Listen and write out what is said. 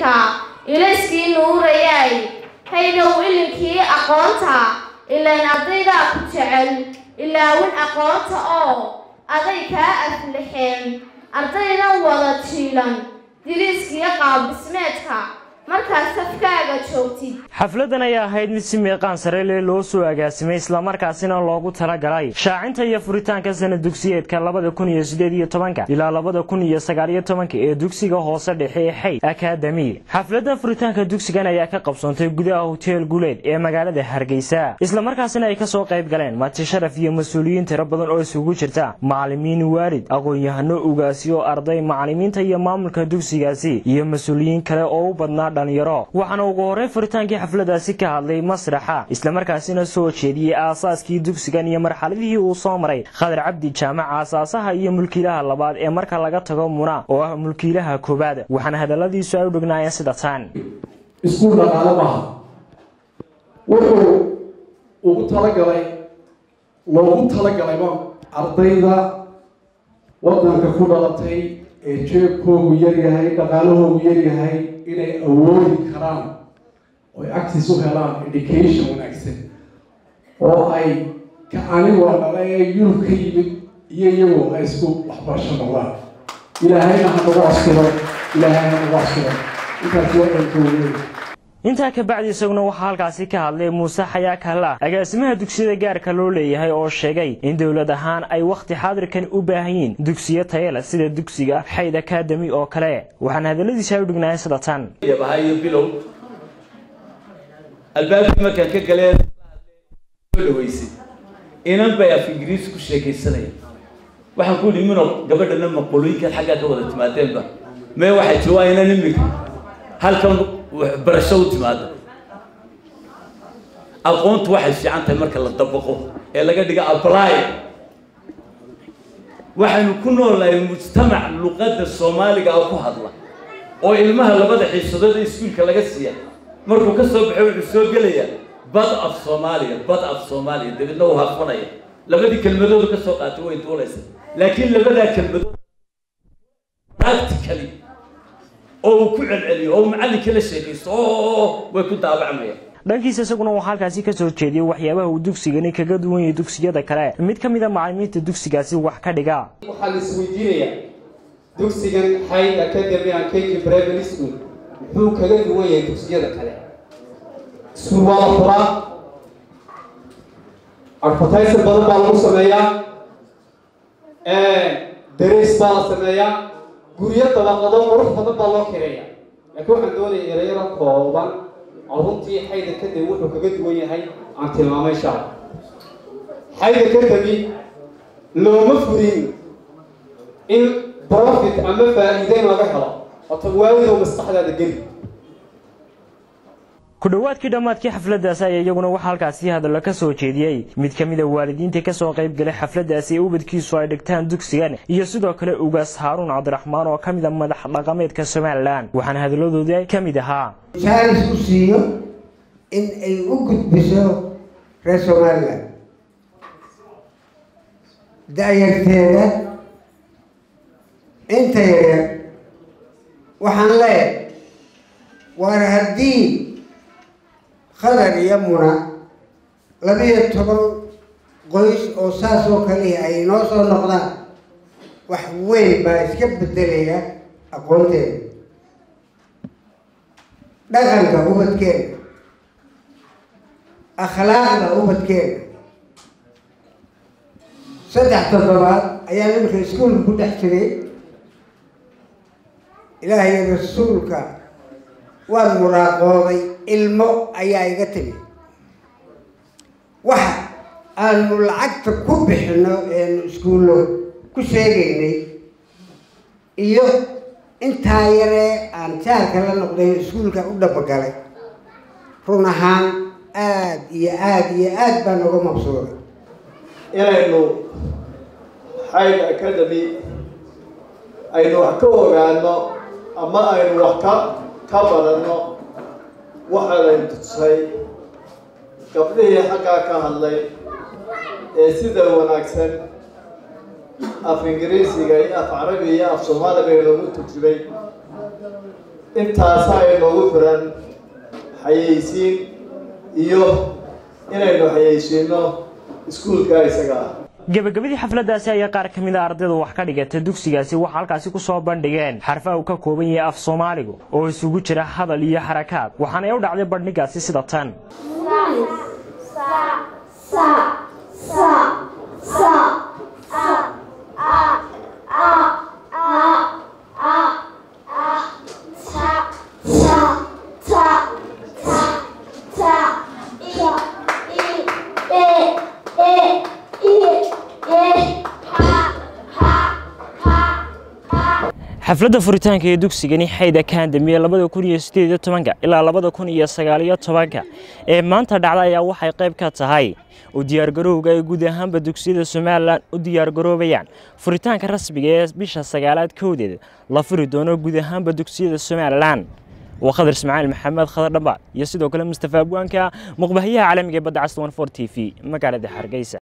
iftiinka ilayskii nuurayay haydow ilinkii aqoonta ilaan ardaydaa ku jecel ilaawin aqoonta oo aday kaa aflixeen ardaydan wada jiilan diriiskiyo qaabdhismeedka markaad safkaaga joogtid xafladan ayaa ahayd mid si meeqaan sare leh loo soo agaasimay islamarkaasina loogu talagalay shaacinta iyo furitaanka sanad dugsiyeedka labada kun iyo sideed iyo tobanka ilaa labada kun iyo sagaal iyo tobanka ee dugsiga hoose dhexe ee xayd akademi xafladan furitaanka dugsigan ayaa ka qabsoontay gudaha hoteel guleed ee magaalada hargeysa islamarkaasina ay kasoo qayb galeen mati sharaf iyo mas-uuliyiin tiro badan oo isugu jirta macalimiin waalid aqoon-yahano ugaasiyo arday macalimiinta iyo maamulka dugsigaasi iyo mas-uuliyiin kale oo u badnaa dhalinyaro waxaana ugu horreyn furitaankii xafladaasi ka hadlay masraxa islamarkaasina soo jeediyey aasaaskii dugsigan iyo marxaladihii uu soo maray khadar cabdi jaamac aasaasaha iyo mulkiilaha labaad ee marka laga tago muna oo ah mulkiilaha koowaad waxaana hadalladiisu ay u dhignaayeen sida tan iskuul dhaqaale maaha wuxuu ugu talagalay loogu talagalayba ardayda waddanka ku dhalatay ee jeebkoogu yaryahay dhaqaalahoogu yaryahay inay awoodi karaan oy access u helaan education wanaagsan oo ay ka anigoo dhala ee yurub ka yimid iyo iyagoo ay isku waxbarasho noqdaan ilaahayna ha nagu askiro ilaahay ha nagu askiro intaasi waa dhankoogeeda intaa ka bacdi isaguna waxaa halkaasi ka hadlay muuse xayaa kalla agaasimaha dugsiyada gaarka loo leeyahay oo sheegay in dowlad ahaan ay wakhti xaadirkan u baahan yihiin dugsiyo tayale sida dugsiga xayd akademi oo kale waxaana hadalladiisa ay u dhignaayeen sida tan yabahayo bilow albaabkii markaan ka galeen soo dhaweysay inan bay af ingiriis ku sheekaysanaya waxaan ku yidhi mino gabadhana maqolooyinkan xaggaa ka wada timaadeenba mee waxay tii waa inan imika halkan barasho u timaada aqoontu waxay fiican tahay marka la dabaqo ee laga dhiga apply waxaynu ku noolnahay mujtamac luqadda soomaaliga ah ku hadla oo ilmaha labada xiisadood ee iskuulka laga siiya markuu ka soo baxo wuxuu soo gelayaa bad af soomaaliya bad af soomaaliya dabeedna uu haqfanaya labadii kelmadoodu ka soo qaatay way duulaysa laakiin labadaa kelmadood practically oo uu ku celceliyo oo uu macallinka la sheekaysto oo way ku daabacmayaan dhankiisa isaguna waxaa halkaasi ka soo jeediyey waxyaabaha uu dugsigani kaga duwan yahay dugsiyada kale mid ka mid a macalimiinta dugsigaasi wax ka dhiga waxaa la isweydiinayaa dugsigan xayd academy and kk primary school muxuu kaga duwan yahay dugsiyada kale iskuul waa la furaa advertising badan baa lagu sameeyaa dareys baa la sameeyaa guryo dabaqado qurux badan baa loo kireeya laakiin waxaan doonaya yarayaro kooban oo runtii xayda kadib wuxuu kaga duwan yahay aan tilmaamay shaa xayda kadami looma furin in profit ama faa'iideyn laga helo wato waalidow maskaxdaada geli ku dhowaadkii dhammaadkii xafladaasi ayaa iyaguna waxaa halkaasi hadallo ka soo jeediyey mid ka mid a waalidiinta kasoo qayb galay xafladaasi ee ubadkiisu ay dhigtaan dugsigan iyo sidoo kale ugaas haaruun cabdiraxmaan oo ka mid a madax dhaqameedka somalilan waxaana hadalladoodii ka mid ahaa jaalis u siiyo in ay u gudbiso reer somalilan da-yarteeda inta yaryar waxaan leeyahay waar haddii khadar iyo muna labiyo toban qoys oo saas oo kalihi ay inoo soo noqdaan wax weyn baa iska bedelaya aqoonteeda dhaqanka ubadkeena akhlaaqda ubadkeena saddex toddobaad ayaa nimanka iskuulka ku dhex jiray ilaahay rasuulka waan muraaqooday ilmo ayaa iga timi waxa aanu lacagta ku bixino eenu iskuullo ku sheegaynay iyo intaa yaree aan jaarka la noqday iskuulka u dhabagalay run ahaan aada iyo aada iyo aada baan uga mabsuuday inaynu xayd academy aynu wax ka ogaano ama aynu wax ka ka badanno waxaanaynu tusay gabdhihii xaggaa ka hadlay ee sida wanaagsan af ingiriisiga iyo af carabi iyo af soomaaliga inoogu turjubay intaasaa inoogu firan xayeysiin iyo inaynu xayeysiino iskuulka isaga ah gebagabadii xafladdaasi ayaa qaar ka mid a ardayda wax ka dhigata dugsigaasi waxaa halkaasi ku soo bandhigeen xarfaha uu ka kooban yahay af soomaaligu oo isugu jira hadal iyo xarakaad waxaanay u dhacday bandhigaasi sida tan xafladda furitaanka ee dugsigani xayd akademiya labada kun iyo sideed iyo tobanka ilaa labada kun iyo sagaal iyo tobanka ee maanta dhacda ayaa waxay qayb ka tahay u diyaargarowga ay guud ahaanba dugsiyada somalilan u diyaargaroobayaan furitaanka rasmiga ee bisha sagaalaad kowdeed la furi doono guud ahaanba dugsiyada somalilan waa khadar ismaaciil maxamed khadar dhamba iyo sidoo kale mustafa abwaanka muqbahayaha caalamiga ee badda cas t v magaalada hargeysa